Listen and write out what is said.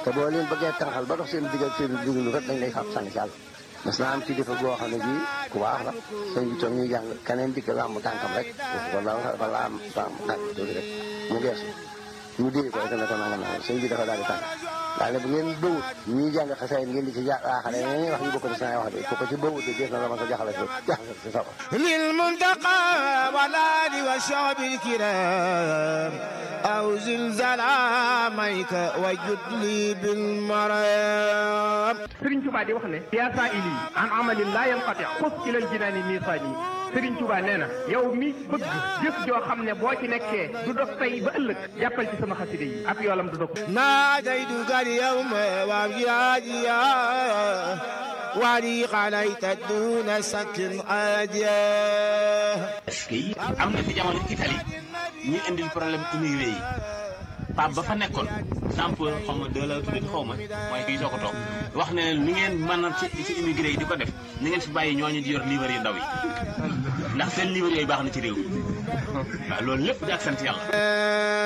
te boo leen bëggee tànqal ba dox seen diggal seen dugub rek dañ lay fab sànni ci àll mas naa am ci defa boo xam ne bii ku baax la sëñ bi toog ñuy jàng keneen dikk làmb tànkam rek wala wala am tànk tuuti rek mu geesu ñu dee ko rek ne ko nanga nanga sëñ bi dafa daal di tànk daal ne bu ngeen bëwut ñuy jàng xasaay ngeen di ci jaaxale ñeneen wax ñu bokk ci wax de ko ci bëwut de def na la ma ko jaxale ci jaxale ci saba للمنتقى والآل والشعب الكرام أو زلزال عاميك وجد لي بالمرام Sëriñ Tuubaa di wax ne yaa saa ili an amalin laa yanqati xus ilal jinaani miisaani Sëriñ Tuubaa nee na yow mi bëgg jëf joo xam ne boo ci nekkee du dog tey ba ëllëg jàppal ci sama xaside yi ab yoolam du dog ناديتك اليوم وابياديا ولي عليك دون سكن عاديا est-ce que am na fi jamono Italie ñuy indil problème immigré yi Pape ba fa nekkoon sample xaw ma deux la tuddee xaw ma mooy kii soo ko toog wax ne ni ngeen mën a ci ci immigré yi di ko def ni ngeen fi bàyyi ñooñu di yor livre yu ndaw yi ndax seen livre yooyu baax na ci réew mi waaw loolu lépp di ak sant yàlla.